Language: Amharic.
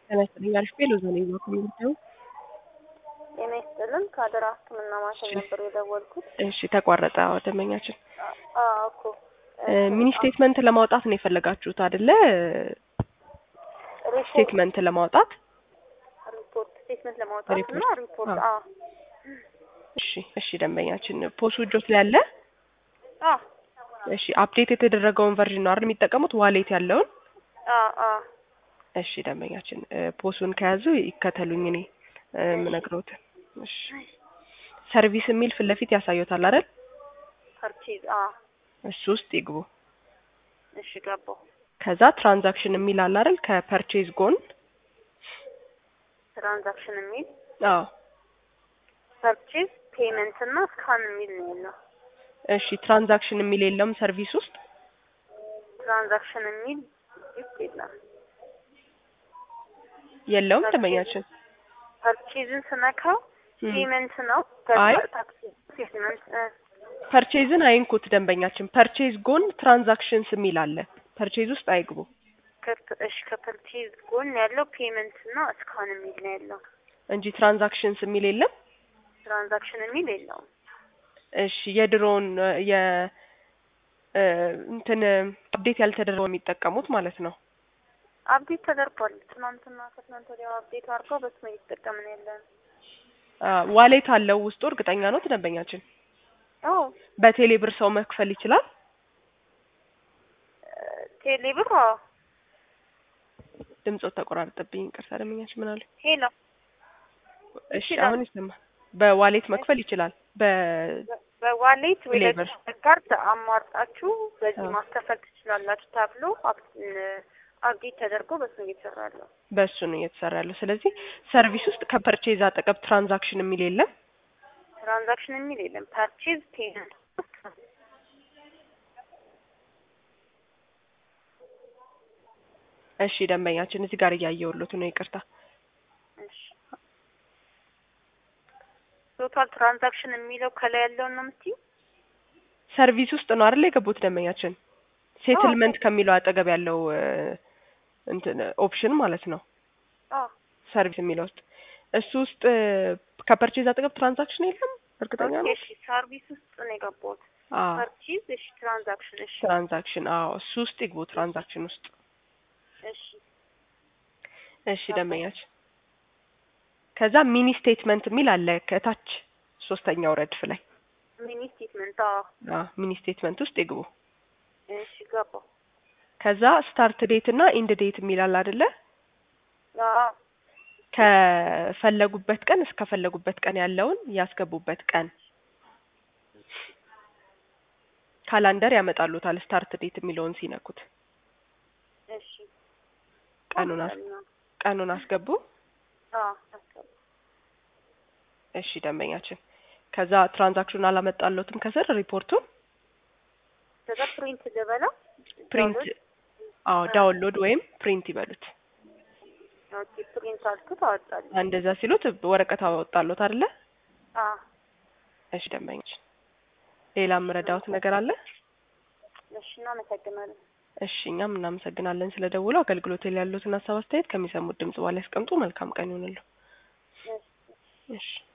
ጤና ይስጥልኝ አሪፍ ቤሎ ዞን ነው ኮሚኒቲው ጤና ይስጥልን ከአደራ ሕክምና ማዕከል ነበር የደወልኩት። እሺ ተቋረጠ አዎ ደንበኛችን አዎ እኮ ሚኒ ስቴትመንት ለማውጣት ነው የፈለጋችሁት አይደለ ሪፖርት ስቴትመንት ለማውጣት ሪፖርት ስቴትመንት ለማውጣት እና ሪፖርት፣ ሪፖርት አዎ። አዎ እሺ እሺ ደንበኛችን ፖሱ እጆት ላይ አለ አዎ እሺ አፕዴት የተደረገውን ቨርዥን ነው አይደል የሚጠቀሙት ዋሌት ያለውን አዎ አዎ እሺ ደንበኛችን እ ፖሱን ከያዙ ይከተሉኝ እኔ እ የምነግረውትን እሺ ሰርቪስ የሚል ፊት ለፊት ያሳዩታል አይደል ፐርቼዝ አዎ እሱ ውስጥ ይግቡ እሺ ገባሁ። ከዛ ትራንዛክሽን የሚል አለ አይደል ከፐርቼዝ ጎን ትራንዛክሽን የሚል አዎ ፐርቼዝ ፔመንት እና ስካን የሚል ነው ያለው። እሺ ትራንዛክሽን የሚል የለም ሰርቪስ ውስጥ ትራንዛክሽን የሚል ይፍ የለም። የለውም ደንበኛችን ፐርቼዝን ስነካው እም። ፔመንት ነው። አይ። ታክሲ ስቴትመንት እ ፐርቼዝን አይንኩት ደንበኛችን ፐርቼዝ ጎን ትራንዛክሽንስ የሚል አለ ፐርቼዝ ውስጥ አይግቡ ከፕ- እሺ ከፐርቼዝ ጎን ያለው ፔመንት እና ስካን የሚል ነው ያለው። እንጂ ትራንዛክሽንስ የሚል የለም ትራንዛክሽን የሚል የለውም። እሺ የድሮውን እ የ እ እንትን አፕዴት ያልተደረገው የሚጠቀሙት ማለት ነው አፕዴት ተደርጓል። ትናንትና ከትናንት ወዲያ አፕዴት አድርገው በስመ እየተጠቀምን ያለን። አ ዋሌት አለው ውስጡ እርግጠኛ ነው ደንበኛችን አዎ በቴሌ ብር ሰው መክፈል ይችላል ቴሌብር አዎ ድምፆት ተቆራርጠብኝ ይቅርታ ደንበኛችን ምን አለ ሄሎ እሺ ይችላል። አሁን ይሰማል በዋሌት መክፈል ይችላል በ በ- በዋሌት ወይ ቴሌብር። ደግሞ ካርድ አሟርጣችሁ በዚህ አዎ። ማስከፈል ትችላላችሁ ተብሎ አፕ- እ አፕዴት ተደርጎ በስመ እየተሰራ ያለው። በእሱ ነው እየተሰራ ያለው ስለዚህ ሰርቪስ ውስጥ ከፐርቼዝ አጠገብ ትራንዛክሽን የሚል የለም ትራንዛክሽን የሚል የለም። ፐርቼዝ ፔመንት እሺ ደንበኛችን እዚህ ጋር እያየሁሎት ነው ይቅርታ እሺ ቶታል ትራንዛክሽን የሚለው ከላይ ያለውን ነው የምትይው? ሰርቪስ ውስጥ ነው አይደል የገቡት ደንበኛችን ሴትልመንት ከሚለው አጠገብ ያለው እ እንትን ኦፕሽን ማለት ነው አዎ ሰርቪስ የሚለው ውስጥ እሱ ውስጥ እ ከፐርቼዝ አጠገብ ትራንዛክሽን የለም እርግጠኛ ነው እሺ ሰርቪስ ውስጥ ነው የገባሁት። አዎ ፐርቼዝ እሺ ትራንዛክሽን እሺ ትራንዛክሽን አዎ እሱ ውስጥ ይግቡ ትራንዛክሽን ውስጥ እሺ እሺ ደንበኛችን ከዛ ሚኒ ስቴትመንት የሚል አለ ከታች ሶስተኛው ረድፍ ላይ ሚኒ ስቴትመንት አዎ አዎ ሚኒ ስቴትመንት ውስጥ ይግቡ እሺ ገባሁ። ከዛ ስታርት ዴት እና ኢንድ ዴት የሚል አለ አይደለ አዎ ከፈለጉበት ቀን እስከፈለጉበት ቀን ያለውን ያስገቡበት ቀን ካላንደር ያመጣሉታል ስታርት ዴት የሚለውን ሲነኩት እሺ ቀኑን አስ ቀኑን አስገቡ አዎ አስገባሁ። እሺ ደንበኛችን ከዛ ትራንዛክሽኑን አላመጣለትም ከስር ሪፖርቱን ከዛ ፕሪንት ልበለው ፕሪንት አዎ ዳውንሎድ ወይም ፕሪንት ይበሉት ኦኬ ፕሪንት አልኩት አወጣልኝ። እንደዛ ሲሉት ወረቀት አወጣሎት አይደለ አዎ እሺ ደንበኛችን ሌላ የምረዳውት ነገር አለ እሺ እናመሰግናለን። እሺ እኛም እናመሰግናለን ስለ ደውሉ አገልግሎት ላይ ያሉትን ሀሳብ አስተያየት ከሚሰሙት ድምጽ በኋላ ያስቀምጡ መልካም ቀን ይሁንልዎ እሺ እሺ